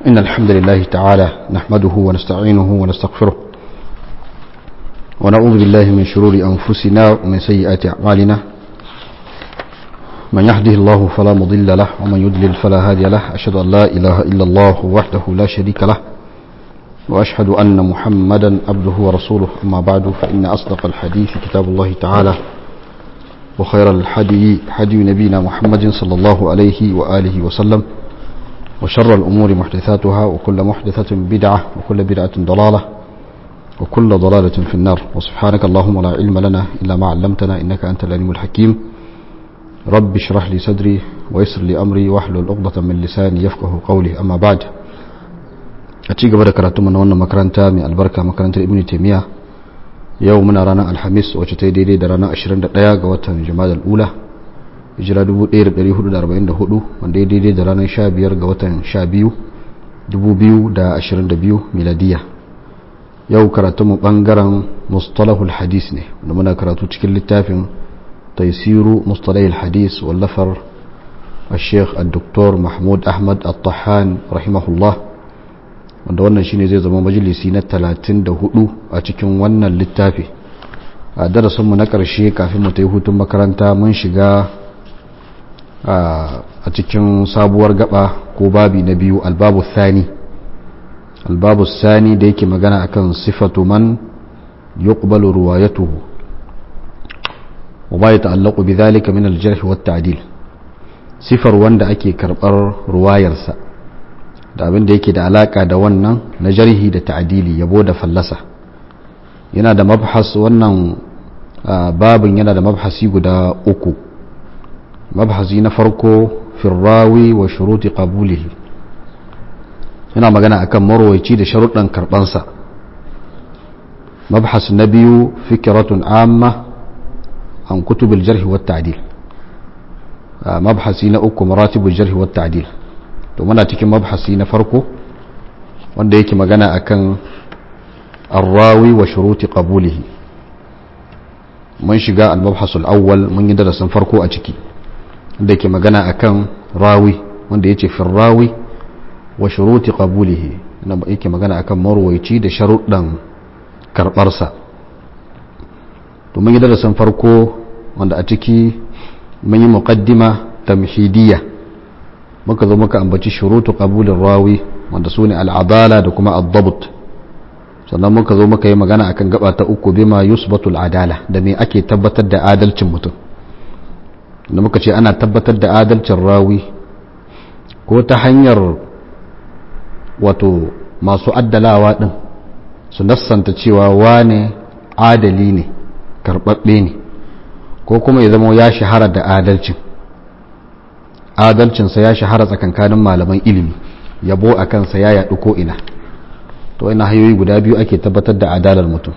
إن الحمد لله تعالى نحمده ونستعينه ونستغفره ونعوذ بالله من شرور أنفسنا ومن سيئات أعمالنا من يهده الله فلا مضل له ومن يضلل فلا هادي له أشهد أن لا إله إلا الله وحده لا شريك له وأشهد أن محمدا عبده ورسوله أما بعد فإن أصدق الحديث كتاب الله تعالى وخير الحدي حدي نبينا محمد صلى الله عليه وآله وسلم وشر الأمور محدثاتها وكل محدثة بدعة وكل بدعة ضلالة وكل ضلالة في النار وسبحانك اللهم لا علم لنا إلا ما علمتنا إنك أنت العليم الحكيم رب اشرح لي صدري ويسر لي أمري واحلل عقدة من لساني يفقه قولي أما بعد أتيك بركة كراتم من وانا مكرنتا من البركة مكرنتا ابن تيمية يومنا رانا الحميس وشتي ديدي درانا أشرين دقيقة وطن جماد الأولى hijira 1444 wanda ya daidai da ranar 15 ga watan 12 2022 miladiya yau karatunmu bangaren mustalahul hadis ne wanda muna karatu cikin littafin taisiru mustalahul hadis wallafar الشيخ الدكتور محمود أحمد الطحان رحمه الله wanda wannan shine zai zama majalisi na 34 a cikin wannan littafi a darasinmu na ƙarshe kafin mu ta yi hutun makaranta mun shiga a cikin sabuwar gaba ko babi na biyu albabu thani albabu thani da yake magana akan sifatu man yuqbalu ruwayatuhu wa ma yata'allaqu bidhalika min al-jarh wa at-ta'dil sifar wanda ake karbar ruwayarsa da abin da yake da alaka da wannan na jarhi da ta'dili yabo da fallasa yana da mabhas wannan babin yana da mabhasi guda uku mabhasi na farko firrawi wa shuruti qabulihi yana magana akan marwaici da sharuɗan karɓansa mabhas na biyu fikiratun amma an kutubil jarhi wa ta'dil mabhasi na uku maratibul jarhi wa ta'dil to muna cikin mabhasi na farko wanda yake magana akan arrawi wa shuruti qabulihi mun shiga al-mabhas al-awwal mun yi darasin farko a ciki da ke magana akan rawi wanda ya ce firrawi wa shuruti qabulihi na yake magana akan marwaici da sharuɗan karɓarsa to mun yi darasin farko wanda a ciki mun yi muqaddima tamhidiyya muka zo muka ambaci shurutu qabulin rawi wanda su ne al'adala da kuma ad sannan muka zo muka yi magana akan gaba ta uku bima yusbatul adala da me ake tabbatar da adalcin mutum da muka ce ana tabbatar da adalcin rawi ko ta hanyar wato masu addalawa din su nassanta cewa wane adali ne karɓaɓɓe ne ko kuma ya zama ya shahara da adalcin adalcinsa ya shahara tsakankanin malaman ilimi yabo a kansa ya yaɗu ko ina to ina hanyoyi guda biyu ake tabbatar da adalar mutum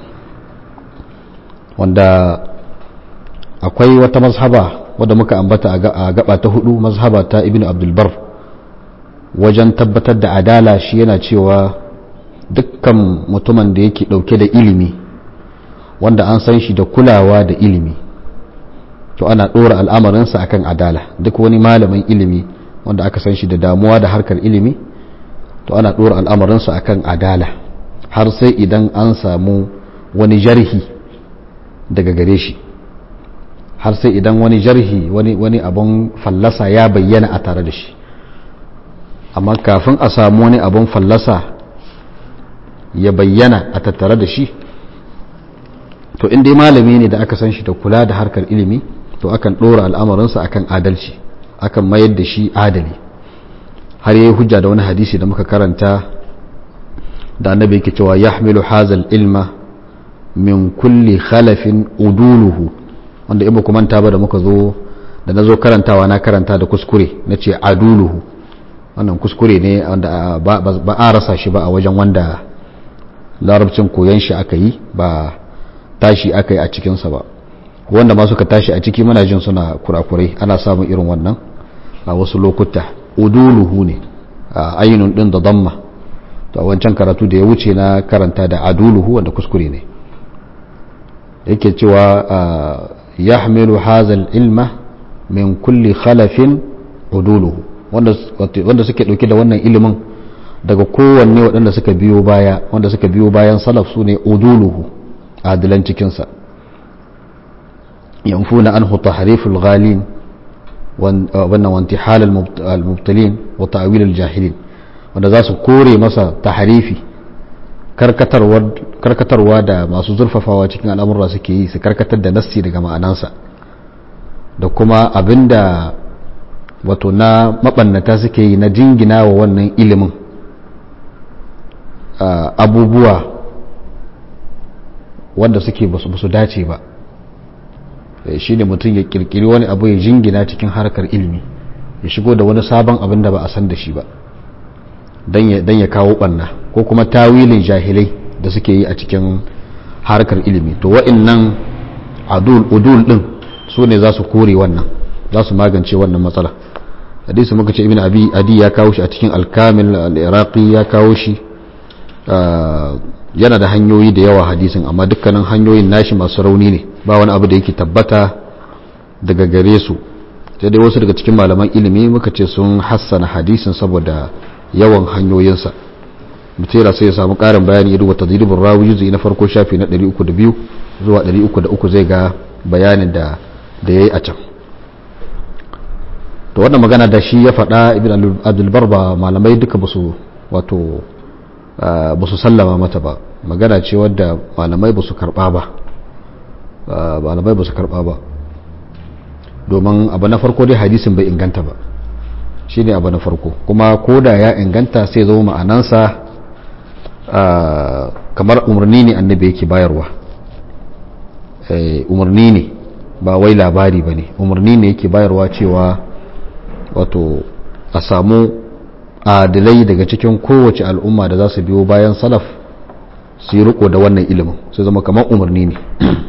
wanda akwai wata mazhaba wadda muka ambata a gaba ta hudu mazhaba ta ibn abdulbar wajen tabbatar da adala shi yana cewa dukkan mutumin da yake dauke da ilimi wanda an san shi da kulawa da ilimi to ana dora al'amarinsa akan adala duk wani malamin ilimi wanda aka san shi da damuwa da harkar ilimi to ana dora al'amarinsa akan adala har sai idan an samu wani jarhi daga gare shi har sai idan wani jarhi wani wani abun fallasa ya bayyana a tare da shi amma kafin a samu wani abun fallasa ya bayyana a tattare da shi to in dai malami ne da aka san shi da kula da harkar ilimi to akan ɗora al'amarinsa akan adalci akan mayar da shi adali har yayi hujja da wani hadisi da muka karanta da annabi yake cewa yahmilu hazal ilma min kulli khalafin uduluhu wanda ibu kuma ta ba da muka zo da na zo karantawa na karanta da kuskure na ce aduluhu wannan kuskure ne wanda ba a rasa shi ba a wajen wanda larabcin koyon shi aka yi ba tashi aka yi a cikinsa ba wanda ma suka tashi a ciki muna jin suna kurakurai ana samun irin wannan a wasu lokuta uduluhu ne a ainihin din da damma to a wancan karatu da ya wuce na karanta da aduluhu wanda kuskure ne yake cewa yahmilu hazal ilma min kulli khalafin uduluhu wanda suke dauke da wannan ilimin daga kowanne waɗanda suka biyo baya wanda suka biyo bayan salaf su ne uduluhu adilan cikinsa yanfuna anhu tahriful ghalin wannan wanti halal mubtalin wa ta'wilul jahilin wanda za su kore masa tahrifi karkatarwa da masu zurfafawa cikin al'amurra suke yi su karkatar da nassi daga ma'anansa da kuma abinda wato na mabannata suke yi na jingina wa wannan ilimin abubuwa wanda suke basu su dace ba shi ne mutum ya kirkiri wani abu ya jingina cikin harkar ilimi ya shigo da wani sabon abin da ba a san da shi ba don ya kawo ɓanna ko kuma tawilin jahilai da suke yi a cikin harkar ilimi to wa'innan adul udul din su ne za su kore wannan za su magance wannan matsala hadisi muka ce ibn abi adi ya kawo shi a cikin alkamil al-iraqi ya kawo shi yana da hanyoyi da yawa hadisin amma dukkanin hanyoyin nashi masu rauni ne ba wani abu da yake tabbata daga gare su sai dai wasu daga cikin malaman ilimi muka ce sun hassana hadisin saboda yawan hanyoyinsa mutera sai ya samu karin bayani ya duba tadribin rawi juzi na farko shafi na 302 zuwa 303 zai ga bayanin da da yayi a can to wannan magana da shi ya faɗa ibn abdul bar ba malamai duka basu wato ba su sallama mata ba magana ce wadda malamai ba su karba ba malamai ba su karba ba domin abu na farko dai hadisin bai inganta ba shi ne abu na farko kuma ko da ya inganta sai zo ma'anansa kamar umarni ne annabi yake bayarwa umarni ne ba wai labari ba ne umarni ne yake bayarwa cewa wato a samu adilai daga cikin kowace al'umma da za su biyo bayan salaf su yi riko da wannan ilimin su zama kamar umarni ne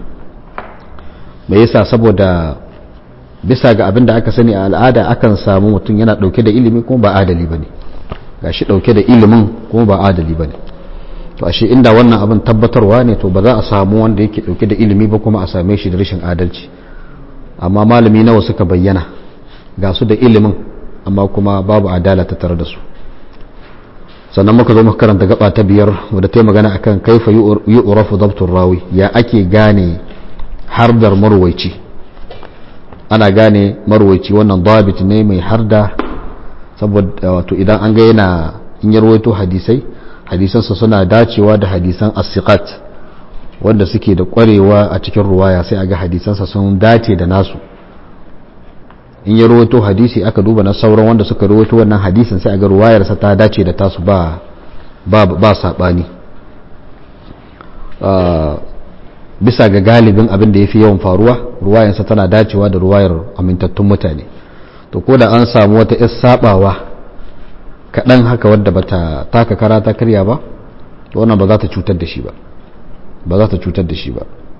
me yasa saboda bisa ga abin da aka sani a al'ada akan samu mutum yana dauke da ilimi kuma ba adali bane gashi dauke da ilimin kuma ba adali bane to ashe inda wannan abin tabbatarwa ne to ba za a samu wanda yake dauke da ilimi ba kuma a same shi da rashin adalci amma malami nawa suka bayyana ga su da ilimin amma kuma babu adala ta tare da su sannan muka zo muka karanta gaba ta biyar wadda ta yi magana akan kaifa yu'rafu dabtur rawi ya ake gane hardar marwaici ana gane marwaici wannan dabit ne mai harda saboda wato idan an ga yana in ya rawaito hadisai hadisansa suna dacewa da hadisan as-siqat wanda suke da kwarewa a cikin ruwaya sai a ga hadisansa sun dace da nasu in ya rawaito hadisi aka duba na sauran wanda suka rawaito wannan hadisin sai a ga ruwayarsa ta dace da tasu ba ba ba sabani bisa ga galibin abin da yafi yawan faruwa ruwayarsa tana dacewa da ruwayar amintattun mutane to ko da an samu wata yar sabawa kaɗan haka wadda bata taka kara ta karya ba to wannan ba za ta cutar da shi ba ba za ta cutar da shi ba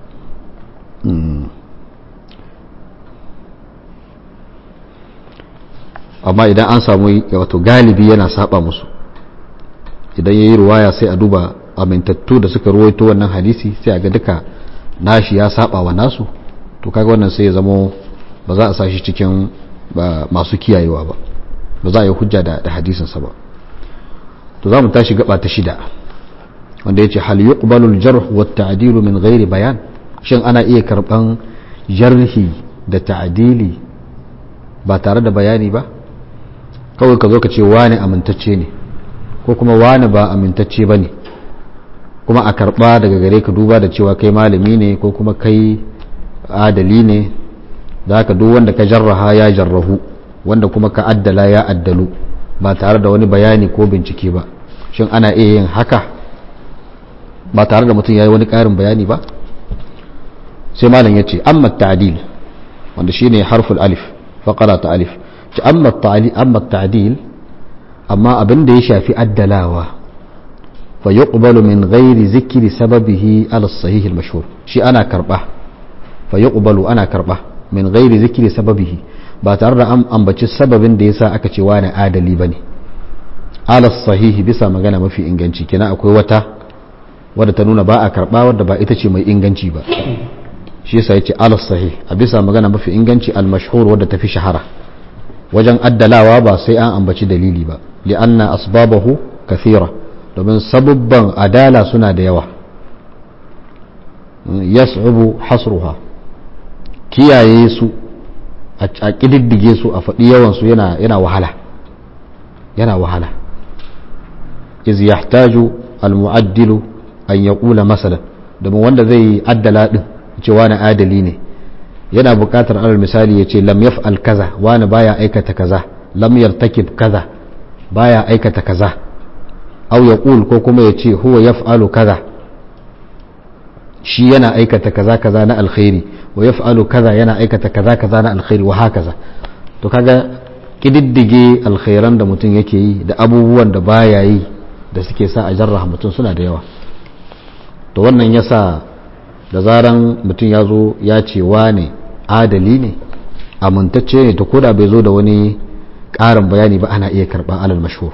amma idan an samu wato galibi yana saba musu idan ya yi ruwaya sai a duba amintattu da suka ruwaito wannan hadisi sai a ga duka nashi ya saba wa nasu to kaga wannan sai ya zamo ba za a sa shi cikin masu kiyayewa ba ba za a yi hujja da hadisinsa ba to za mu tashi gaba ta shida wanda ya ce hal yuqbalu al-jarh wa at-ta'dil min ghairi bayan shin ana iya karban jarhi da ta'dili ba tare da bayani ba kawai ka zo ka ce wani amintacce ne ko kuma wani ba amintacce ba ne kuma a karba daga gare ka duba da cewa kai malami ne ko kuma kai adali ne da haka duk wanda ka jarraha ya jarrahu wanda kuma ka addala ya addalu ba tare da wani bayani ko bincike ba shin ana iya yin haka ba tare da mutum ya yi wani ƙarin bayani ba sai malam ya ce amma ta'adil wanda shine harful alif faƙara ta alif ci amma ta'adil amma abin da ya shafi addalawa fa yuqbalu min ghairi zikri sababihi ala sahih al-mashhur shi ana karba fa yuqbalu ana karba min ghairi zikri sababihi ba tare da an ambaci sababin da yasa aka ce wani adali bane ala sahihi bisa magana mafi inganci kina akwai wata wadda ta nuna ba a karba wadda ba ita ce mai inganci ba shi yasa yace ala sahih a bisa magana mafi inganci al-mashhur wadda tafi shahara wajen addalawa ba sai an ambaci dalili ba li'anna asbabahu kathira domin sabubban adala suna da yawa yas'ubu hasruha kiyaye su a ƙididdige su a faɗi yawansu yana wahala yana wahala iz yahtaju almu'addilu an yaqula masalan domin wanda zai yi addala din cewa na adali ne yana buƙatar alal misali ya ce lam yaf'al kaza wani baya aikata kaza lam yartakib kaza baya aikata kaza aw yaqul ko kuma ya ce huwa yaf'alu kaza shi yana aikata kaza kaza na alkhairi wa yaf'alu kaza yana aikata kaza kaza na alkhairi wa hakaza to kaga kididdige alkhairan da mutum yake yi da abubuwan da baya yi da suke sa a jarraha mutum suna da yawa to wannan yasa da zaran mutum ya zo ya ce wane adali ne amintacce ne to koda bai zo da wani ƙarin bayani ba ana iya karɓa alal mashhur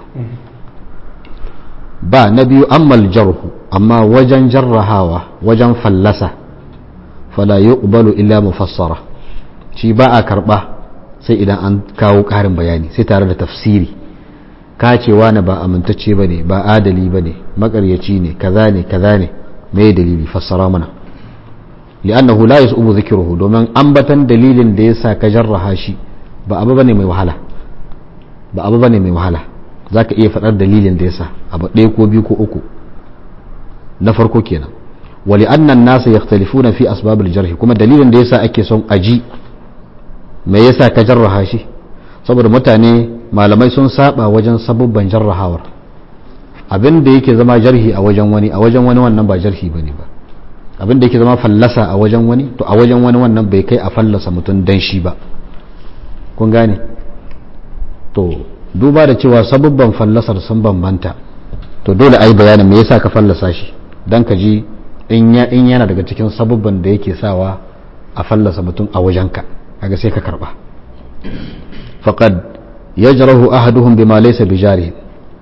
ba na biyu ammal jarhu amma wajen jarrahawa wajen fallasa fala yuqbalu illa mufassara shi ba a karba sai idan an kawo karin bayani sai tare da tafsiri ka ce wani ba amintacce bane ba adali bane makaryaci ne kaza ne kaza ne me dalili fassara mana li'annahu la yas'ubu dhikruhu domin ambatan dalilin da yasa ka jarraha shi ba abu bane mai wahala ba abu bane mai wahala za ka iya faɗar dalilin da ya sa abu ɗaya ko biyu ko uku na farko kenan wali annan nasa ya na fi asbabul jarhi kuma dalilin da ya sa ake son aji me ya sa ka jarraha shi saboda mutane malamai sun saba wajen sabubban jarrahawar abin da yake zama jarhi a wajen wani a wajen wani wannan ba jarhi ba ne ba abin da yake zama fallasa a wajen wani to a wajen wani wannan bai kai a fallasa mutum dan shi ba kun gane to duba da cewa sabubban fallasar sun bambanta to dole a yi bayanin me yasa ka fallasa shi don ka ji in yana daga cikin sabubban da yake sawa a fallasa mutum a wajenka kaga sai ka karba faqad yajrahu ahaduhum bima laysa bijari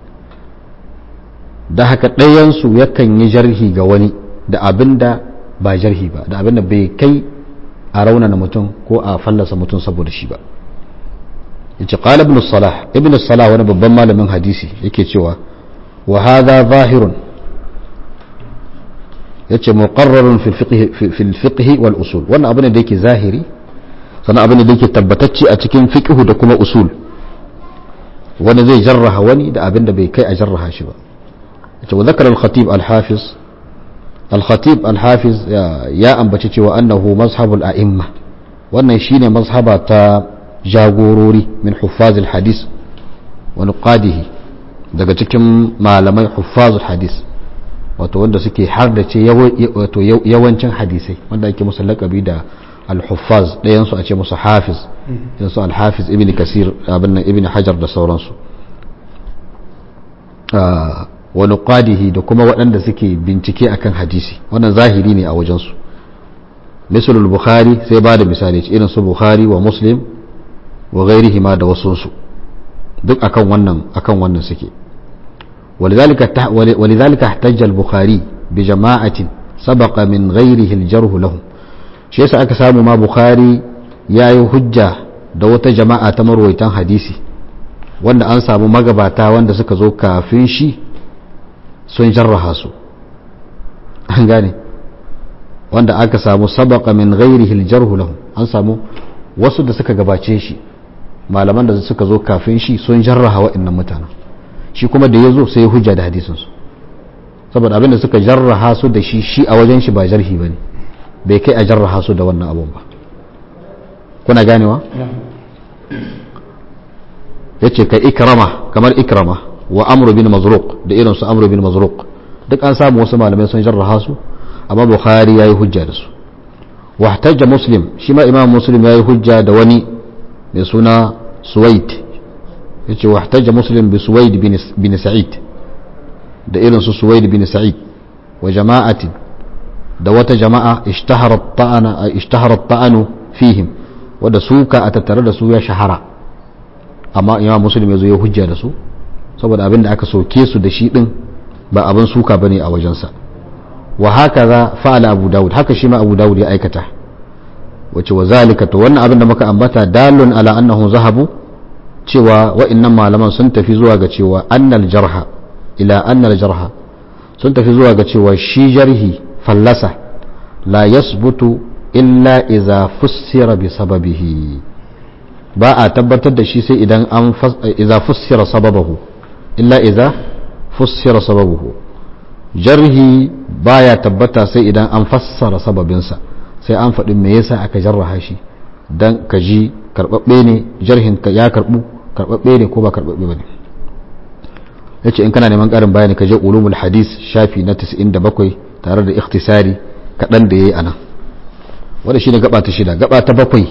da haka ɗayansu yakan yi jarhi ga wani da abinda ba jarhi ba da abinda bai kai a raunana mutum ko a fallasa mutum saboda shi ba yace qala ibn salah ibn salah wani babban malamin hadisi yake cewa wa hadha zahirun yace muqarrarun fi fiqh fi fiqh wal usul wannan abin da yake zahiri sannan abin da yake tabbatacce a cikin fiqh da kuma usul wani zai jarraha wani da abin da bai kai a jarraha shi ba yace wa zakara al-khatib al-hafiz al-khatib al-hafiz ya ambaci cewa annahu mazhabul a'imma wannan shine mazhaba ta jagorori min huffazil hadis wa nuqadihi daga cikin malamai huffazul hadis wato wanda suke har da ce wato yawancin hadisai wanda ake musu lakabi da al-huffaz ɗayan su a ce musu hafiz irin su al-hafiz ibn kasir abin nan ibn hajar da sauransu wa nuqadihi da kuma waɗanda suke bincike akan hadisi wannan zahiri ne a wajensu misalul bukhari sai ba da misali irin su bukhari wa muslim wa gairihi ma da wasunsu duk akan wannan akan wannan suke ولذلك احتج البخاري بجماعة سبق من غيره الجرح لهم shi yasa aka samu ma bukhari ya yi hujja da wata jama'a ta marwaitan hadisi wanda an samu magabata wanda suka zo kafin shi sun jarraha su an gane wanda aka samu sabaka min ghairihi aljarhu lahum an samu wasu da suka gabace shi malaman da suka zo kafin shi sun jarraha waɗannan mutanen shi kuma da ya zo sai ya hujja da hadisinsu saboda abinda suka jarraha su da shi shi a wajen shi ba jarhi ba ne bai kai a jarraha su da wannan abun ba kuna ganewa ya ce ka ikrama kamar ikrama wa amru bin mazruq da irin su amru bin mazruq duk an samu wasu malamai sun jarraha su amma bukhari ya yi hujja da su wahtajja muslim shi ma imam muslim ya yi hujja da wani mai suna suwaid ya ce wahtajja muslim bi suwaid bin sa'id da irin su suwaid bin sa'id wa jama'atin da wata jama'a ishtaharar ta'anu fihim wadda suka a tattare da su ya shahara amma imam muslim ya zo ya hujja da su saboda abin da aka soke su da shi din ba abin suka bane a wajensa wa haka za fa'ala abu dawud haka shi ma abu dawud ya aikata wace wa zalika to wannan abin da muka ambata dalun ala annahu zahabu cewa wa'annan malaman sun tafi zuwa ga cewa annal jarha ila anna jarha sun tafi zuwa ga cewa shi jarhi fallasa la yasbutu illa iza fussira bi sababihi ba a tabbatar da shi sai idan an iza fussira sababahu illa iza fussira sababuhu jarhi baya tabbata sai idan an fassara sababinsa sai an faɗi me yasa aka jarraha shi dan ka ji karɓaɓɓe ne jarhin ka ya karɓu karɓaɓɓe ne ko ba karɓaɓɓe ba ne ya ce in kana neman ƙarin bayani ka je ulumul hadis shafi na 97 tare da ikhtisari kaɗan da ya yi a nan wadda shi ne gaba ta shida gaba ta bakwai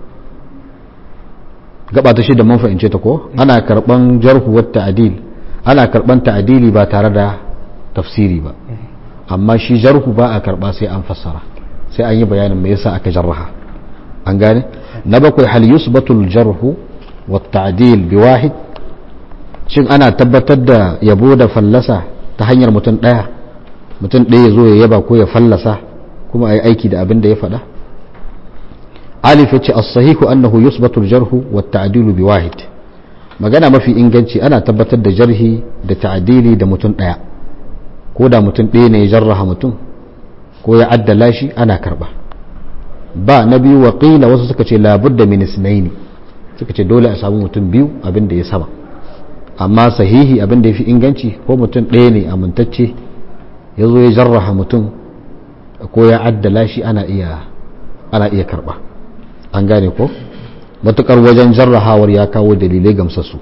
gaba ta shida mun fahimce ta ko ana karɓan jarhu wa ta'dil ana karɓan ta'dili ba tare da tafsiri ba amma shi jarhu ba a karɓa sai an fassara sai an yi bayanin me yasa aka jarraha an gane na bakwai hal yusbatul jarhu wa ta'dil bi wahid shin ana tabbatar da yabo da fallasa ta hanyar mutum ɗaya mutum ɗaya zo ya yaba ko ya fallasa kuma a yi aiki da abin da ya faɗa alif ya ce as-sahihu annahu yusbatu al-jarhu wa ta'dilu bi wahid magana mafi inganci ana tabbatar da jarhi da ta'dili da mutum ɗaya ko da mutum ɗaya ne ya jarraha mutum ko ya addala shi ana karba ba na biyu wa qila wasu suka ce labudda min isnaini suka ce dole a samu mutum biyu abin da ya sama amma sahihi abin da ya fi inganci ko mutum ɗaya ne amintacce ya zo ya jarraha mutum ko ya addala shi ana iya ana iya karba an gane ko matukar wajen jarrahawar ya kawo dalilai gamsassu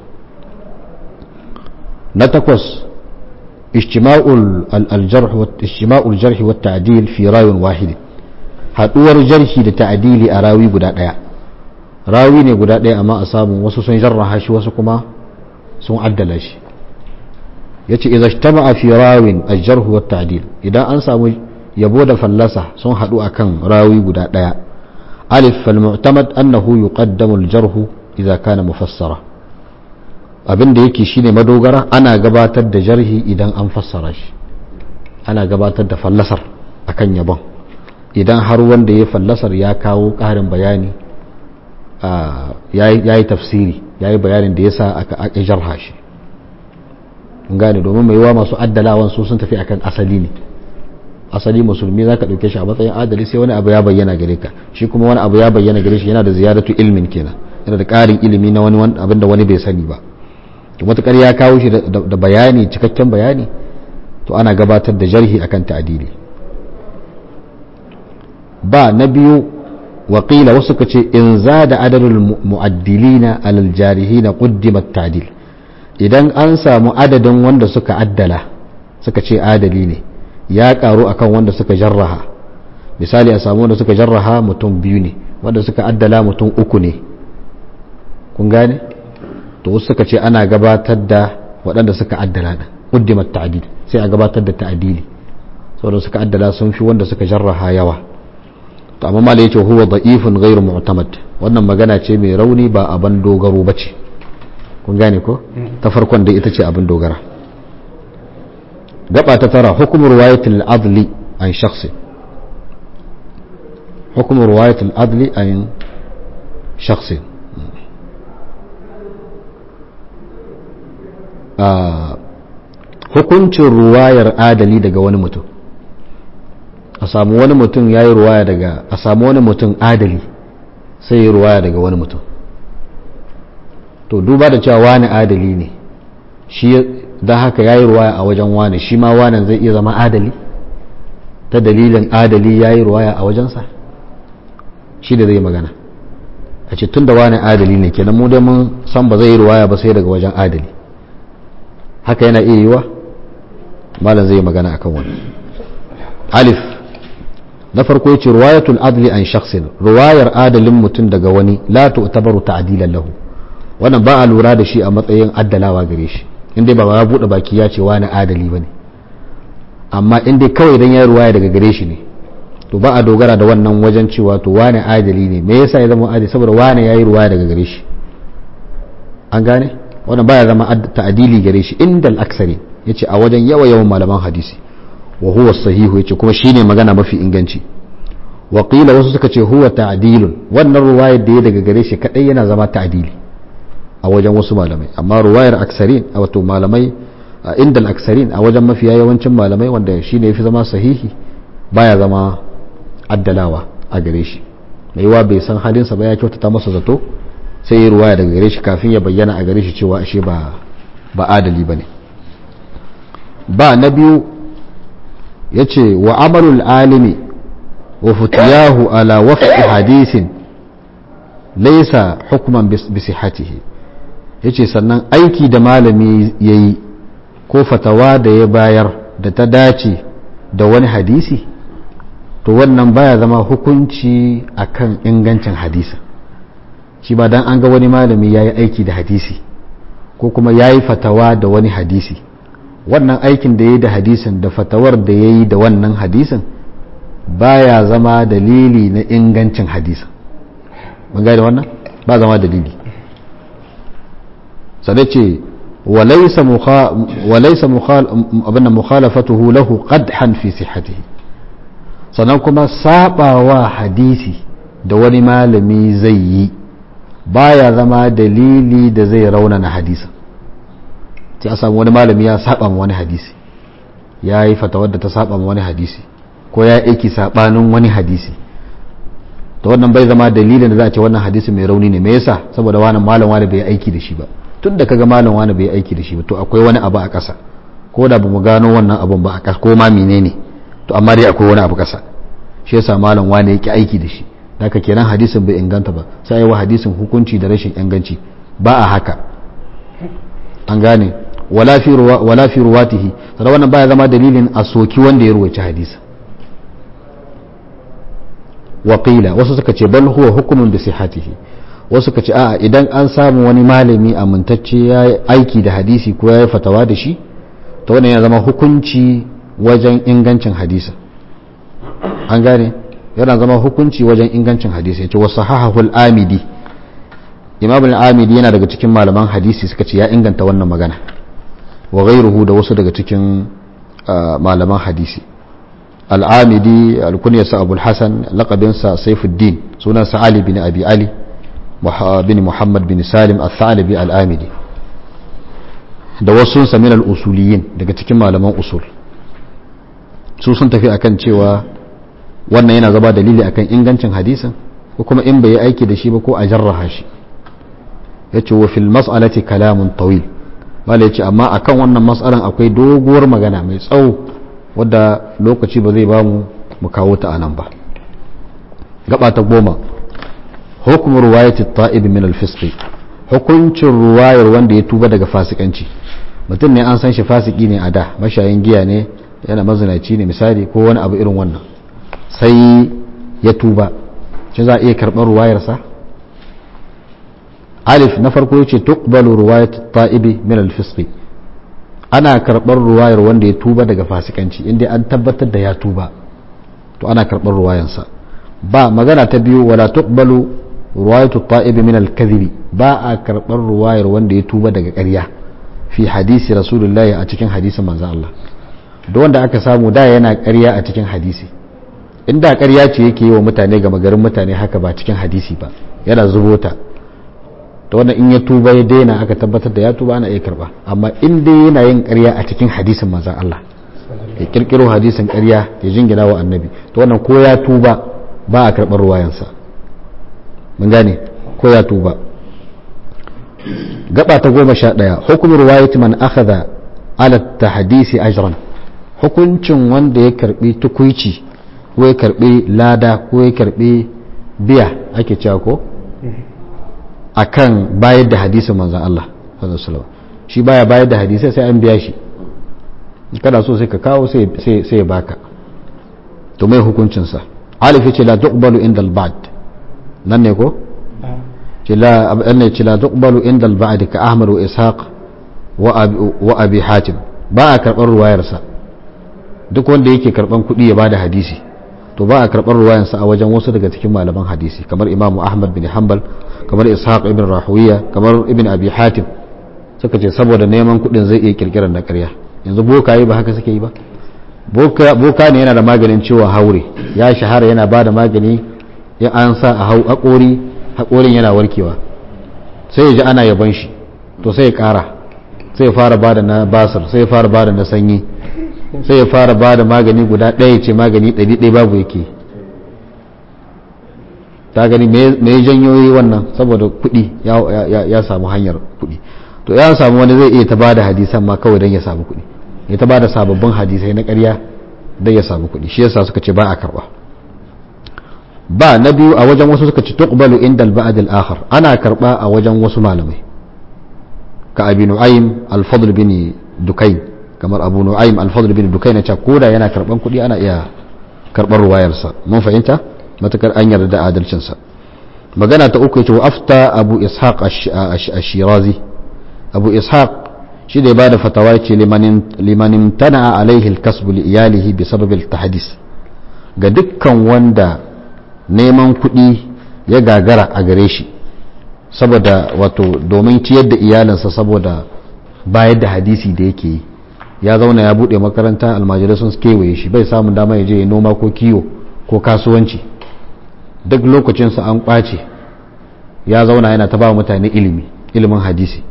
na takwas ijtima'ul jarhi wa ta'dil fi rawin wahid haduwar jarhi da ta'dili a rawi guda daya rawi ne guda daya amma a samu wasu sun jarraha shi wasu kuma sun addala shi yace idza ijtama'a fi rawin al-jarh wa ta'dil idan an samu yabo da fallasa sun hadu akan rawi guda daya alif fal mu'tamad annahu yuqaddamu al-jarh idza kana mufassara abin da yake shine madogara ana gabatar da jarhi idan an fassara shi ana gabatar da fallasar akan yabon idan har wanda ya fallasar ya kawo ƙarin bayani ya yi tafsiri ya yi bayanin da ya sa aka jarha shi gane domin mai yawa masu addalawan su sun tafi akan asali ne asali musulmi za ka ɗauke shi a matsayin adali sai wani abu ya bayyana gare ka shi kuma wani abu ya bayyana gare shi yana da ziyaratu ilmin kenan yana da ƙarin ilimi na wani abin da wani bai sani ba to matukar ya kawo shi da bayani cikakken bayani to ana gabatar da jarhi akan ta'adili ba na biyu waƙila wasu ka ce in za da adadin mu'addilina alal jarihina quddimat ta'dil idan an samu adadin wanda suka addala suka ce adali ne ya karu akan wanda suka jarraha misali a samu wanda suka jarraha mutum biyu ne wanda suka addala mutum uku ne kun gane to wasu suka ce ana gabatar da waɗanda suka addala da quddimat ta'dil sai a gabatar da ta'dili saboda suka addala sun fi wanda suka jarraha yawa to amma malai yace huwa da'ifun ghairu mu'tamad wannan magana ce mai rauni ba abin dogaro bace kun gane ko ta farkon da ita ce abin dogara gaba ta tara hukumar riwayatul adli an shakhsi hukumar riwayatul adli an shakhsi hukuncin ruwayar adali daga wani mutum a samu wani mutum ya yi ruwaya daga a samu wani mutum adali sai ya ruwaya daga wani mutum to duba da cewa wani adali ne shi don haka ya yi ruwaya a wajen wani shi ma wani zai iya zama adali ta dalilin adali ya yi ruwaya a wajensa shi da zai magana a ce tun da wani adali ne kenan mu dai mun san ba zai yi ruwaya ba sai daga wajen adali haka yana iya yiwa malam zai magana akan wani alif na farko yace riwayatul adli an shakhsin riwayar adalin mutum daga wani la tu'tabaru ta'dilan lahu wannan ba a lura da shi a matsayin addalawa gare shi inda ba ya bude baki ya ce wani adali bane amma in dai kawai dan ya riwaya daga gare shi ne to ba a dogara da wannan wajen cewa to wani adali ne me yasa ya zama adali saboda wani yayi riwaya daga gare shi an gane wannan baya zama ta'dili gare shi indal aksari yace a wajen yawa yawan malaman hadisi wa huwa sahihu yace kuma shine magana mafi inganci wa qila wasu suka ce huwa ta'dilun wannan ruwayar da ya daga gare shi kadai yana zama ta'dili a wajen wasu malamai amma ruwayar aksarin wato malamai inda al-aksarin a wajen mafiya yawancin malamai wanda shine yafi zama sahihi baya zama addalawa a gare shi mai wa bai san halinsa ba ya kyautata masa zato sai ya ruwaya daga gare shi kafin ya bayyana a gare shi cewa ashe ba ba adali bane ba na biyu yace wa amalul alimi wa futiyahu ala wafqi hadisin laysa hukman bi sihhatihi yace sannan aiki da malami yayi ko fatawa da ya bayar da ta dace da wani hadisi to wannan baya zama hukunci akan ingancin hadisi shi ba dan an ga wani malami yayi aiki da hadisi ko kuma yayi fatawa da wani hadisi wannan aikin da yayi da hadisin da fatawar da yayi da wannan hadisin baya zama dalili na ingancin hadisin mun da wannan ba zama dalili sai ce وليس مخالفته له قدحا في صحته sannan kuma sabawa hadisi da wani malami zai yi baya zama dalili da zai raunana hadisa sai a samu wani malami ya saba ma wani hadisi ya yi fatawar da ta saba ma wani hadisi ko ya aiki sabanin wani hadisi to wannan bai zama dalilin da za a ce wannan hadisi mai rauni ne me yasa saboda wani malam wani bai aiki da shi ba tun da kaga malam wani bai aiki da shi ba to akwai wani abu a ƙasa ko da bamu gano wannan abun ba a ƙasa ko ma menene to amma dai akwai wani abu ƙasa shi yasa malam wani yake aiki da shi haka kenan hadisin bai inganta ba sai yi wa hadisin hukunci da rashin inganci ba a haka an gane wala fi ruwa wala fi ruwatihi sai wannan baya zama dalilin a soki wanda ya ruwaci hadisi waƙila wasu suka ce bal huwa hukumun bi sihhatihi wasu ka ce a idan an samu wani malami amintacce ya yi aiki da hadisi ko ya yi fatawa da shi ta wannan ya zama hukunci wajen ingancin hadisa an gane yana zama hukunci wajen ingancin hadisi ya ce wasu hahahul amidi imam al-amidi yana daga cikin malaman hadisi suka ce ya inganta wannan magana wa ghairuhu da wasu daga cikin malaman hadisi al-amidi al-kunyarsa abul hasan laqabinsa saifuddin sunansa ali bin abi ali bin Muhammad bin Salim al-Thalibi al-Amidi da wasu min al-usuliyin daga cikin malaman usul su sun tafi akan cewa wannan yana zaba dalili akan ingancin hadisin ko kuma in bai yi aiki da shi ba ko a jarraha shi yace wa fil mas'alati kalamun tawil wala yace amma akan wannan mas'alan akwai doguwar magana mai tsawo wadda lokaci ba zai bamu mu kawo ta anan ba gaba ta goma hukum ruwayati ta'ib min al-fisq hukuncin ruwayar wanda ya tuba daga fasikanci mutum ne an san shi fasiki ne a da mashayin giya ne yana mazinaci ne misali ko wani abu irin wannan sai ya tuba shi za a iya karɓar ruwayarsa alif na farko yace tuqbalu ruwayat ta'ibi min al-fisq ana karɓar ruwayar wanda ya tuba daga fasikanci inda an tabbatar da ya tuba to ana karɓar ruwayansa ba magana ta biyu wala tuqbalu ruwayatu ta'ibi min al-kadhibi ba a karɓar ruwayar wanda ya tuba daga ƙarya fi hadisi rasulullahi a cikin hadisin manzon Allah da wanda aka samu da yana ƙarya a cikin hadisi inda ƙarya ce yake yi wa mutane ga magarin mutane haka ba cikin hadisi ba yana zubota ta wanda in ya tuba ya daina aka tabbatar da ya tuba ana iya karba amma in dai yana yin ƙarya a cikin hadisin manzon Allah ya kirkiro hadisin ƙarya ya jingina wa annabi to wannan ko ya tuba ba a karɓar ruwayansa mun gane ko ya tuba gaba ta goma sha ɗaya hukumar ruwayati man akhadha ala tahdisi ajran hukuncin wanda ya karbi tukuici ko ya karbi lada ko ya karbi biya ake cewa ko akan bayar da hadisin manzon Allah sallallahu alaihi wasallam shi baya bayar da hadisai sai an biya shi kana so sai ka kawo sai sai ya baka to mai hukuncin sa alif yace la tuqbalu inda al-ba'd nan ne ko ce la anne ce la tuqbalu inda al-ba'd ka ahmad wa ishaq wa abi wa abi hatim ba a karbar ruwayarsa duk wanda yake karban kuɗi ya bada hadisi to ba a karɓar ruwayansa a wajen wasu daga cikin malaman hadisi kamar imamu ahmad bin hanbal kamar ishaq ibn rahuwiya kamar ibn abi hatim suka ce saboda neman kuɗin zai iya kirkirar na ƙarya yanzu bokaye ba haka suke yi ba boka ne yana da maganin ciwon haure ya shahara yana ba da magani ya an sa a haƙori haƙorin yana warkewa sai ya ji ana yaban shi to sai ya ƙara sai ya fara bada na basir sai ya fara bada na sanyi sai ya fara bada magani guda ɗaya ce magani ɗari ɗaya babu yake ta gani me janyoyi wannan saboda kuɗi ya samu hanyar kuɗi to ya samu wani zai iya ta bada hadisan ma kawai don ya samu kuɗi ya ta bada sababbin hadisai na ƙarya don ya samu kuɗi shi yasa suka ce ba a karɓa ba na biyu a wajen wasu suka ce tuqbalu inda al-ba'd al-akhar ana karɓa a wajen wasu malamai ka abi nu'aym al-fadl bin dukayn kamar abu nu'aym al-fadl bin dukayn na koda yana karɓan kuɗi ana iya karɓar ruwayarsa mun fahimta matakar an yarda da adalcinsa magana ta uku yace wa afta abu ishaq ash-shirazi abu ishaq shi da ya bada fatawa yace liman imtana alaihi al-kasb li iyalihi bi sabab al-tahdis ga dukkan wanda neman kuɗi ya gagara a gare shi saboda wato domin ciyar da iyalinsa saboda bayar da hadisi da yake yi ya zauna ya buɗe makaranta almajirai sun kewaye shi bai samun dama ya je ya noma ko kiwo ko kasuwanci duk lokacinsa an ƙwace ya zauna yana ta ba mutane ilimi ilimin hadisi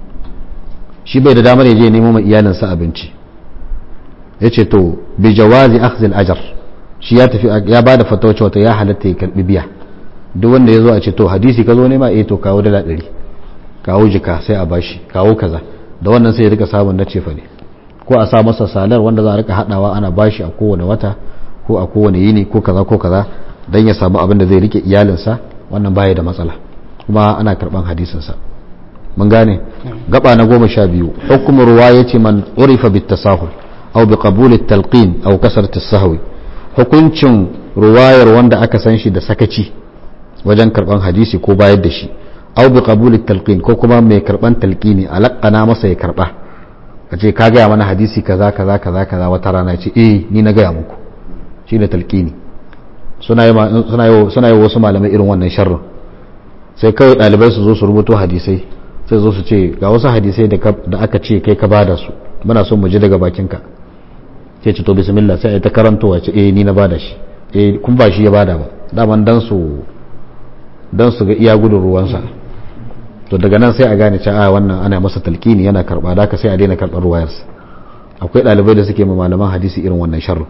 shi bai da damar ya je nemo ma iyalinsa abinci ya ce to bi jawazi akhzil ajar shi ya tafi ya ba da fatawa cewa ya halatta ya karbi biya duk wanda ya zo a ce to hadisi ka zo nema eh to kawo dala ɗari kawo jika sai a bashi kawo kaza da wannan sai ya rika samun na cefa ne ko a sa masa salar wanda za a rika haɗawa ana bashi a kowane wata ko a kowane yini ko kaza ko kaza don ya samu abin da zai rike iyalinsa wannan baya da matsala kuma ana karban hadisinsa mun gane gaba na goma sha biyu hukumar ruwa ya ce man urifa bit tasahul aw bi qabul at talqin aw kasrat as-sahwi hukuncin ruwayar wanda aka san shi da sakaci wajen karban hadisi ko bayar da shi aw bi qabul at talqin ko kuma mai karban talqini alaqana masa ya karba kace ka gaya mana hadisi kaza kaza kaza kaza wata rana ce eh ni na gaya muku shi da talqini suna yi wasu malamai irin wannan sharrin sai kawai ɗalibai su zo su rubuto hadisai sai zo su ce ga wasu hadisai da aka ce kai ka bada su muna son mu ji daga bakinka sai ce to bismillah sai ai ta karantowa ce eh ni na bada shi eh kun ba shi ya bada ba daman dan su dan su ga iya gudun ruwansa to daga nan sai a gane cewa wannan ana masa talkini yana karba da ka sai a daina karbar ruwayarsa akwai ɗalibai da suke ma malaman hadisi irin wannan sharrin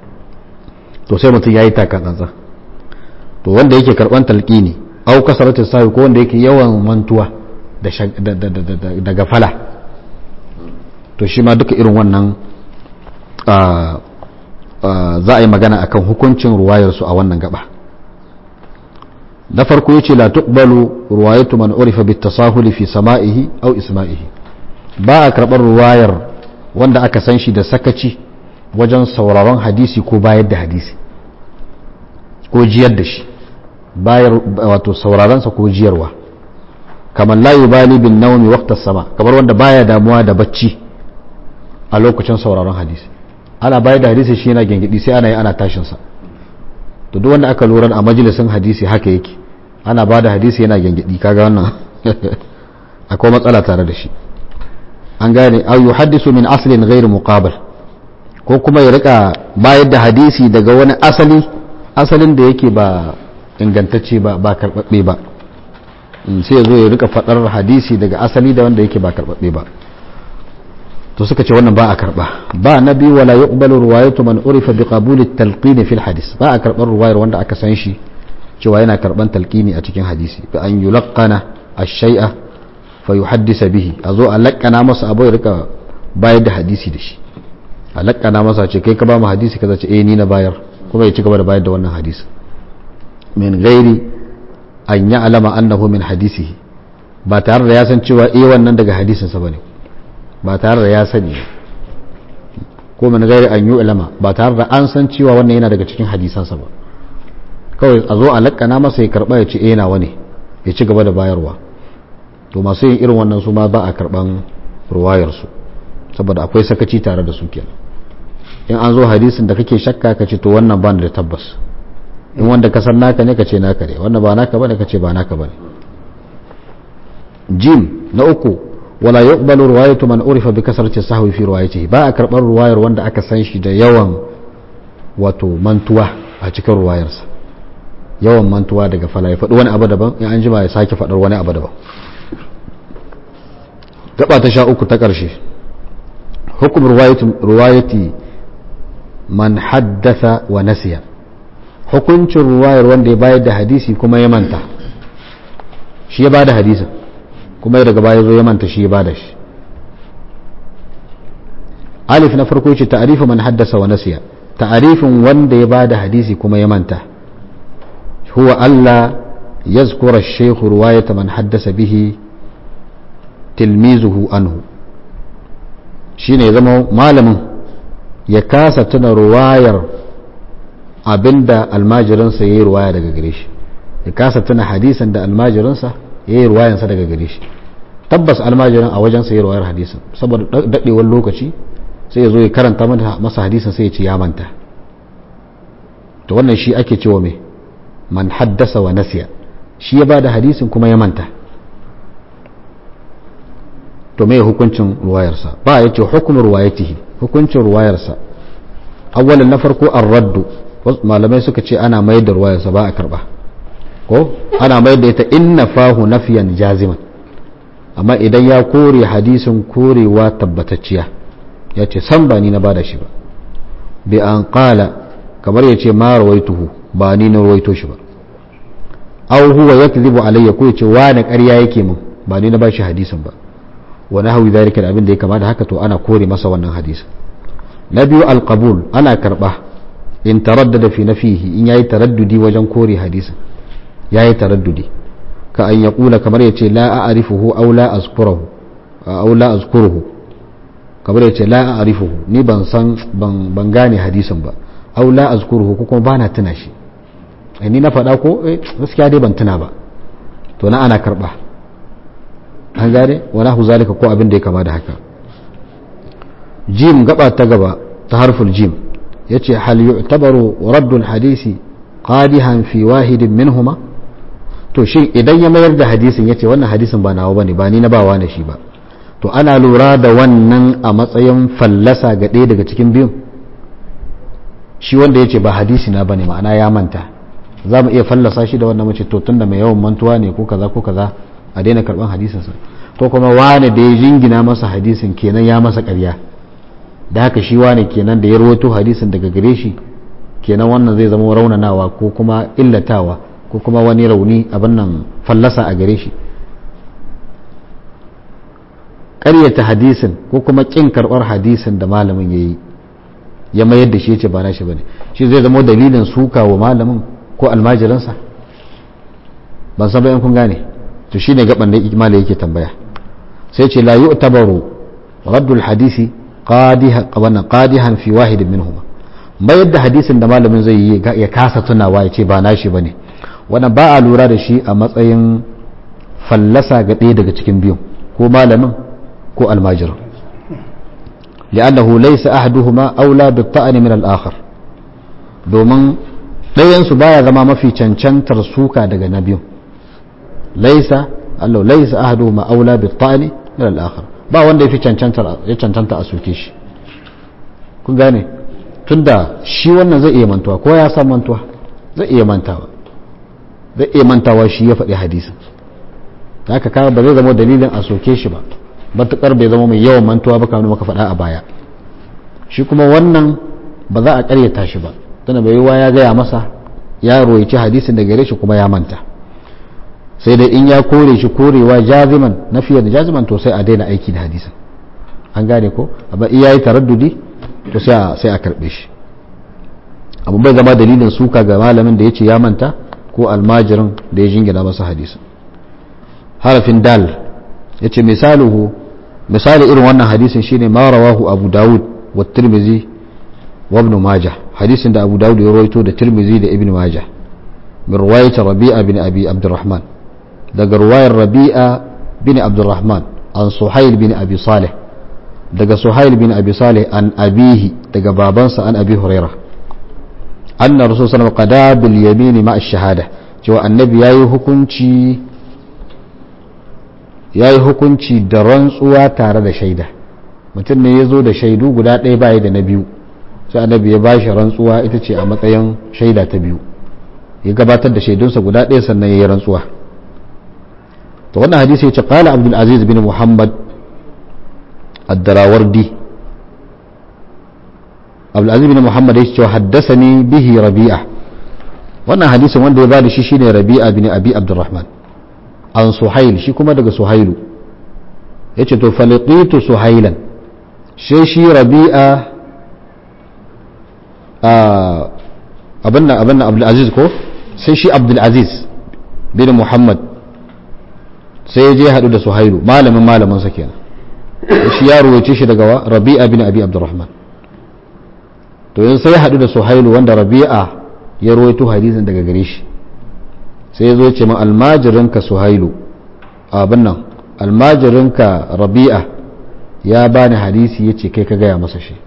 to sai mutum ya yi taka tsantsa to wanda yake karban talqini au kasaratin sahi ko wanda yake yawan mantuwa da gafala to shi ma duka irin wannan za a yi magana akan hukuncin ruwayarsu a wannan gaba na farko yace la tuqbalu ruwayatu man urifa bit tasahuli fi sama'ihi aw isma'ihi ba a karbar ruwayar wanda aka san shi da sakaci wajen sauraron hadisi ko bayar da hadisi ko jiyar da shi bayar wato sauraronsa ko jiyarwa kamar la yubali bin naumi waqta sama kamar wanda baya damuwa da bacci a lokacin sauraron hadisi ana bayar da hadisi shi yana gengidi sai ana yi ana tashin sa to duk wanda aka lura a majalisin hadisi haka yake ana ba da hadisi yana gengidi kaga wannan akwai matsala tare da shi an gane au yuhaddisu min aslin ghairu muqabil ko kuma ya rika bayar da hadisi daga wani asali asalin da yake ba ingantacce ba ba karbabbe ba sai ya zo ya rika fadar hadisi daga asali da wanda yake ba karbabbe ba to suka ce wannan ba a karba ba na biyu wala yuqbalu riwayatu man urifa bi qabul at-talqin fi al-hadith ba a karbar ruwayar wanda aka san shi cewa yana karban talqini a cikin hadisi bi an yulaqqana ash-shay'a fa yuhaddisa bihi azo a laqqana masa abu ya rika bayar da hadisi da shi a lakkana masa ce kai ka ba mu hadisi kaza ce eh ni na bayar kuma ya ci gaba da bayar da wannan hadisi min gairi an ya alama annahu min hadisihi ba tare da ya san cewa eh wannan daga hadisinsa bane ba tare da ya sani ko min gairi an yi alama ba tare da an san cewa wannan yana daga cikin hadisansa ba kawai a zo a lakkana masa ya karba ya ce eh nawa ne ya ci gaba da bayarwa to masu yin irin wannan su ma ba a karban ruwayarsu saboda akwai sakaci tare da su kenan in an zo hadisin da kake shakka ka ce to wannan ba da tabbas in wanda ka san naka ne ka ce naka ne wanda ba naka bane ka ce ba naka bane jim na uku wala yuqbalu riwayatu man urifa bi kasrati sahwi fi riwayatihi ba a karbar ruwayar wanda aka san shi da yawan wato mantuwa a cikin ruwayarsa yawan mantuwa daga fala ya faɗi wani abu daban in an jima ya sake faɗar wani abu daban gaba ta sha uku ta ƙarshe hukum ruwayati man haddasa wa nasiya hukuncin ruwayar wanda ya bayar da hadisi kuma ya manta shi ya bada hadisin kuma ya daga baya zo ya manta shi ya bada shi alif na farko ce ta'arifu man haddasa wa nasiya ta'arifin wanda ya bada hadisi kuma ya manta huwa Allah yazkura ash-shaykh ruwayata man haddasa bihi tilmizuhu anhu shine ya zama malamin ya kasa tuna ruwayar abinda almajirinsa ya yi ruwaya daga gare shi ya kasa tuna hadisan da almajirinsa ya yi ruwayansa daga gare shi tabbas almajirin a wajensa ya yi ruwayar hadisan saboda daɗewar lokaci sai ya zo ya karanta masa hadisan sai ya ce ya manta to wannan shi ake cewa mai man haddasa wa nasiya shi ya ba da hadisin kuma ya manta to me hukuncin ruwayarsa ba ya ce hukumin ruwayatihi hukuncin ruwayarsa awwalan na farko an raddu malamai suka ce ana mayar da ruwayarsa ba a karba ko ana mayar da ita inna fahu nafiyan jaziman amma idan ya kore hadisin korewa tabbatacciya ya ce san ba ni na bada shi ba bi an kala kamar ya ce ma rawaituhu ba ni na rawaito shi ba aw huwa yakdhibu alayya ko ya ce wani ƙarya yake min ba ni na ba shi hadisin ba wa nahwi dhalika da abin da ya kama da haka to ana kore masa wannan hadisin na biyu alqabul ana karba in taraddada fi nafihi in yayi taraddudi wajen kore hadisin yayi taraddudi ka an yaqula kamar yace la a'rifuhu aw la azkuruhu aw la azkuruhu kamar yace la a'rifuhu ni ban san ban ban gane hadisin ba aw la azkuruhu ko kuma bana tuna shi ni na faɗa ko eh gaskiya dai ban tuna ba to na ana karba an gane wala hu zalika ko abin da ya kama da haka jim gaba ta gaba ta harful jim yace hal yu'tabaru raddul hadisi qadihan fi wahidin minhuma to shin idan ya mayar da hadisin yace wannan hadisin ba nawa bane ba ni na bawa na shi ba to ana lura da wannan a matsayin fallasa ga ɗaya daga cikin biyun shi wanda yace ba hadisi na bane ma'ana ya manta za mu iya fallasa shi da wannan mace to tunda mai yawan mantuwa ne ko kaza ko kaza a daina karban hadisinsa ko kuma wane da ya jingina masa hadisin kenan ya masa ƙarya da haka shi wane kenan da ya rawaito hadisin daga gare shi kenan wannan zai zama raunanawa ko kuma illatawa ko kuma wani rauni abin nan fallasa a gare shi ƙaryata hadisin ko kuma ƙin karɓar hadisin da malamin ya yi ya mayar da shi ya ce ba na shi ba ne shi zai zama dalilin suka wa malamin ko almajiransa ban san bayan kun gane to shine gaban da ikmala yake tambaya sai ce la yu'tabaru raddul hadisi qadihan wannan qadihan fi wahid minhuma mayar da hadisin da malamin zai yi ya kasa tunawa ya ce ba nashi bane wannan ba a lura da shi a matsayin fallasa ga ɗaya daga cikin biyun ko malamin ko almajirin li'annahu laysa ahaduhuma aula bi ta'ani min al-akhar domin ɗayan su baya zama mafi cancantar suka daga na biyun laisa Allah laisa ahaduhuma aula bi ta'ani min al-akhar ba wanda yafi cancanta ya cancanta a soke shi kun gane tunda shi wannan zai iya mantuwa ko ya san mantuwa zai iya mantawa zai iya mantawa shi ya faɗi hadisin da haka kaga ba zai zama dalilin a soke shi ba matukar bai zama mai yawan mantuwa ba kamar maka faɗa a baya shi kuma wannan ba za a ƙaryata shi ba tana bai yiwa ya gaya masa ya roici hadisin da gare shi kuma ya manta sai dai in ya kore shi korewa jaziman na fiye da jaziman to sai a daina aiki da hadisin an gane ko amma iya yi taraddudi to sai a karbe shi abu bai zama dalilin suka ga malamin da ya ce ya manta ko almajirin da ya jingina masa hadisin harafin dal ya ce misaluhu misali irin wannan hadisin shine ma rawahu abu dawud wa tirmizi wa ibn majah hadisin da abu dawud ya rawaito da tirmizi da ibn majah min riwayat rabi'a bin abi abdurrahman daga ruwayar rabi'a bin abdurrahman an suhail bin abi salih daga suhail bin abi salih an abihi daga babansa an abi huraira anna rasul sallallahu alaihi wasallam qada bil yamin ma shahada cewa annabi yayi hukunci yayi hukunci da rantsuwa tare da shaida mutum ne ya zo da shaidu guda ɗaya baya da na biyu sai annabi ya ba shi rantsuwa ita ce a matsayin shaida ta biyu ya gabatar da shaidunsa guda ɗaya sannan ya yi rantsuwa to wannan hadisi ya ce qala abdul aziz bin muhammad ad-darawardi abdulaziz bin muhammad ya ce haddasani bihi rabi'a wannan hadisin wanda ya bada shi shine rabi'a bin abi abdurrahman an suhail shi kuma daga suhailu yace to faliqitu suhailan sai shi rabi'a abin nan abin nan abdulaziz ko sai shi abdulaziz bin muhammad sai ya je haɗu da suhailu malamin malaminsa kenan shi ya ruwaice shi daga wa rabi'a bin abi abdurrahman to yanzu sai ya haɗu da suhailu wanda rabi'a ya ruwaito hadisin daga gare shi sai ya zo ya ce ma almajirinka suhailu abin nan almajirinka rabi'a ya bani hadisi ya ce kai ka gaya masa shi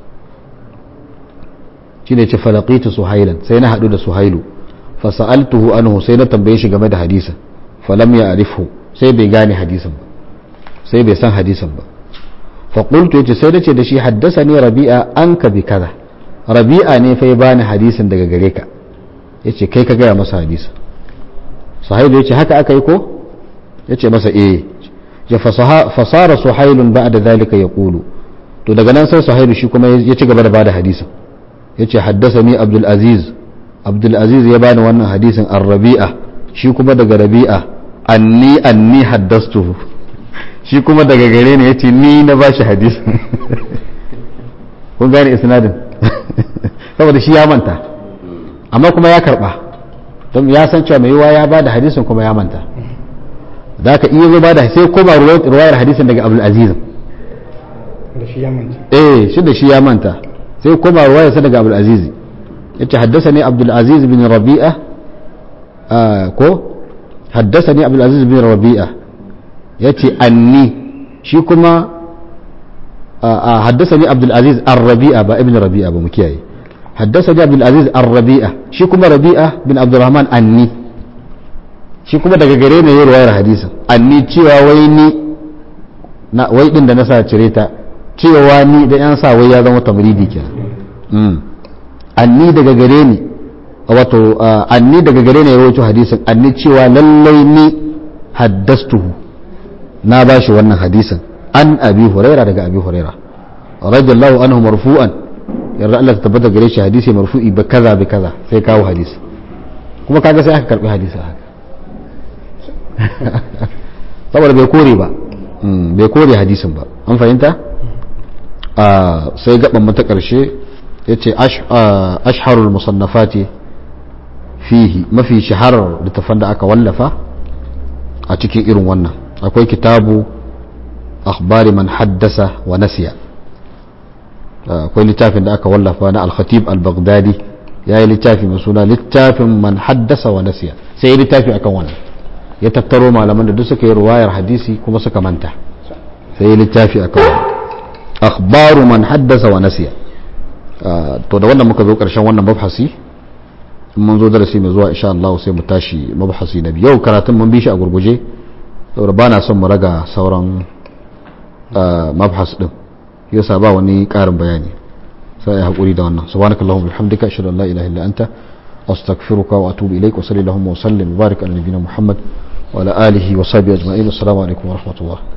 shi ne ce falaƙitu suhailan sai na haɗu da suhailu fasa'altuhu anhu sai na tambaye shi game da hadisin falam ya arifu sai bai gane hadisin ba sai bai san hadisin ba faƙultu ya ce sai nace da shi haddasa ne rabi'a an ka bi kaza rabi'a ne fa ya bani hadisin daga gare ka ya ce kai ka gaya masa hadisin suhailu ya ce haka aka yi ko ya ce masa eh ya fasara suhailun ba da zalika ya ƙulu to daga nan sai suhailu shi kuma ya ci gaba da bada hadisin ya ce haddasa ni abdulaziz abdulaziz ya bani wannan hadisin an rabi'a shi kuma daga rabi'a anni anni haddastuhu shi kuma daga gare ne ya ce ni na ba shi hadisin kun gane isnadin saboda shi ya manta amma kuma ya karba don ya san cewa mai yiwa ya ba da hadisin kuma ya manta da ka iya zo ba da sai koma ruwayar hadisin daga abdulaziz da shi ya manta eh shi da shi ya manta sai koma ruwayarsa daga abdulaziz ya ce haddasa ne abdulaziz bin rabi'a ko haddasa ne abdulaziz bin rabi'a ya ce anni shi kuma haddasa ne abdulaziz an rabi'a ba ibn rabi'a ba mu kiyaye haddasa ne abdulaziz an rabi'a shi kuma rabi'a bin abdurrahman anni shi kuma daga gare ne yi ruwayar hadisin anni cewa wai ni na wai din da na sa cire ta cewa ni da yan sa wai ya zama tamridi kenan anni daga gare ni wato anni daga gare ne ya rawaito hadisin anni cewa lallai ni haddastuhu na bashi wannan hadisin an abi huraira daga abi huraira radiyallahu anhu marfu'an yarda Allah ta tabbata gare shi hadisi marfu'i ba kaza bi kaza sai kawo hadisi kuma kaga sai aka karbi hadisi haka saboda bai kore ba bai kore hadisin ba an fahimta sai gaban mata karshe ya ce ashharul musannafati fihi mafi shaharar littafan da aka wallafa a cikin irin wannan akwai kitabu akhbari man haddasa wa nasiya akwai littafin da aka wallafa na al-khatib al-baghdadi ya yi littafi mai suna littafin man haddasa wa nasiya sai ya littafi akan wannan ya tattaro malaman da duk suka yi ruwayar hadisi kuma suka manta sai ya littafi akan wannan akhbaru man haddasa wa nasiya to da wannan muka zo karshen wannan mabhasi mun zo darasi mai zuwa insha Allah sai mu tashi mabhasi na biyu karatun mun bi shi a gurguje saboda bana son mu raga sauran mabhas din yasa ba wani karin bayani sai ya hakuri da wannan subhanakallahumma bihamdika ashhadu an la ilaha illa anta astaghfiruka wa atubu ilaik wa sallallahu wa sallim wa barik ala nabiyyina muhammad wa ala alihi wa sahbihi ajma'in assalamu alaikum wa rahmatullah